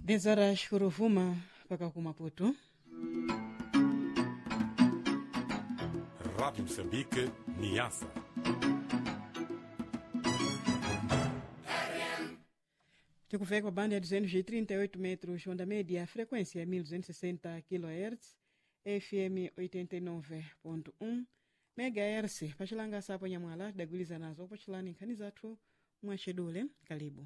10 horas Ruvuma mpaka ku Maputo. Rádio Moçambique, Niassa. Tikufika kwa banda ya 238 metros, onda média, frequência 1260 kHz, FM 89.1 MHz. Pachilanga sapo nyamwala tidagwiliza nazo pachilani nkhani zathu mwachidule kalibu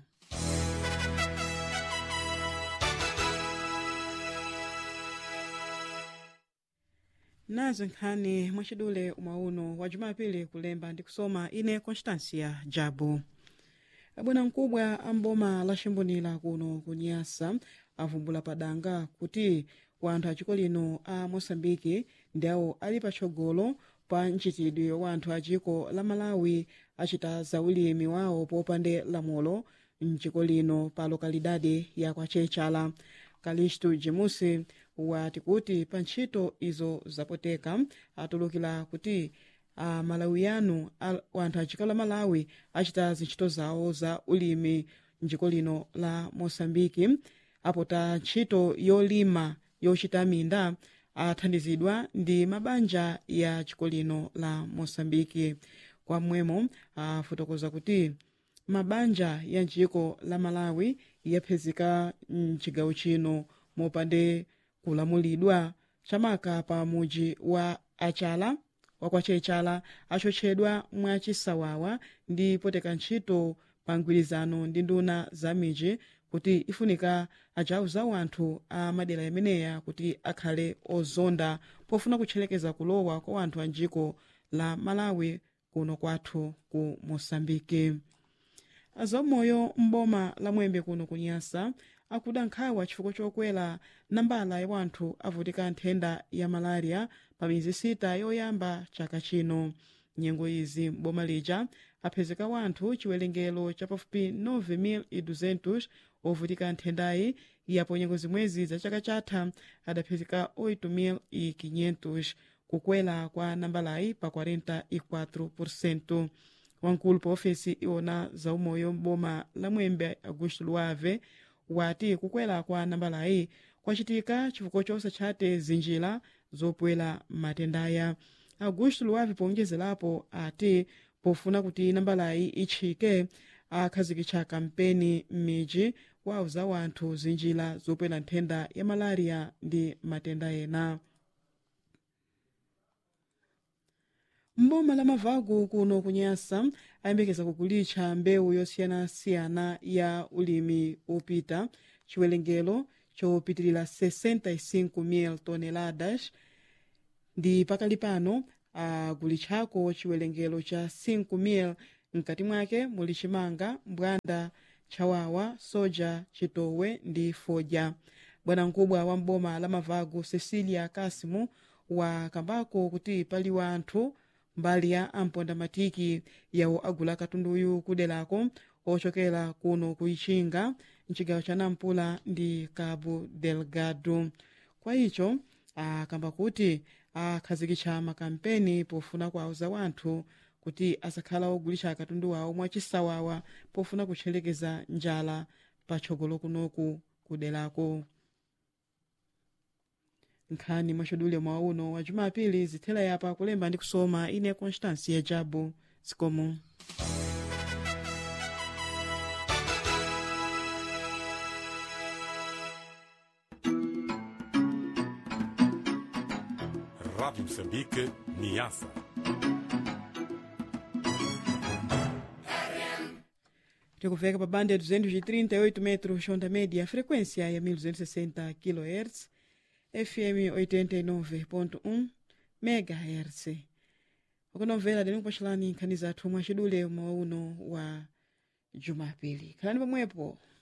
nazo nkhani mwachidule umauno wa jumapili kulemba ndi kusoma ine constancia jabu abwana mkubwa amboma laximbunira kuno kunyasa avumbula padanga kuti wanthu achiko lino a moçambike ndi awo ali patsogolo pa mchitidwe wa anthu achiko la malawi achita zaulimi wawo popande lamulo mchiko lino pa lokalidade ya kwacechala kalistu jemusi wati kuti pa ntchito izo zapoteka atulukira kuti a malawiyanu wanthu achiko la malawi achita zintchito zawo za ulimi mdziko lino la moçambike apota ntchito yolima yochita minda athandizidwa ndi mabanja ya chiko lino la moçambike kwamwemo afotokoza kuti mabanja ya njiko la malawi yaphezeka mchigawo chino mopande kulamulidwa chamaka pa muji wa achala wakwacechala achotchedwa mwachisawawa ndi poteka ntchito pa mgwirizano ndi nduna za miji kuti ifunika ajauza wanthu a madera yameneya kuti akhale ozonda pofuna kutchelekeza kulowa kwa wanthu a njiko la malawi kuno kwathu ku moçambike azamoyo mboma la mwembe kuno kunyasa akuda nkhawa chifukwa chokwera nambala ya wanthu avutika nthenda ya malaria pa mizi sita yoyamba chaka chino nyengo izi mboma lija aphezeka wanthu chiwerengero cha pafupi 9200 ovutika nthendayi yapo nyengo zimwezi za chaka chatha adaphezeka 8500 kukwera kwa nambalayi pa 44% wankulu pa ofesi iwona zaumoyo mboma la mwembe augusto luave wati kukwera kwa nambalayi kwachitika chifukwa chosatchate zinjira zopwera matendaya augusto luave powonjezerapo ati pofuna kuti nambalayi itchike akhazikitsa kampeni m'midzi wauza wanthu zinjira zopwera nthenda ya malaria ndi matenda ena mboma la mavagu kuno kunyasa ayembekeza kukulitcha mbewu yosiyanasiyana ya ulimi upita chiwerengero chopitilira 65,000 toneladas ndi pakali pano agulitchako chiwerengero cha 5,000 mkati mwake muli chimanga mbwanda chawawa soja chitowe ndi fodya bwanamkubwa wa mboma la mavagu cecilia kasimu wakambako kuti pali wanthu mbali ya ampondamatiki yawo agula katunduyu kuderako ochokera kuno kuichinga mchigawo cha nampula ndi cabo delgado kwa icho akamba kuti akhazikitsa makampeni pofuna kuauza wanthu kuti asakhala ogulitsa katundu wawo mwachisawawa pofuna kutchelekeza njala patsogolo kunoku kuderako nkhani mwachodule mwauno wa jumapili zithela yapa kulemba ndi kusoma ine constância jabu zikomo Rádio Moçambique, Niassa. tikufika pa banda ya 238 metros onda média frequência ya 1260 kHz FM 89.1 MHz ukunomvera deni kupachilani nkhani zathu mwachidule mwauno wa jumapili khalani pomwepo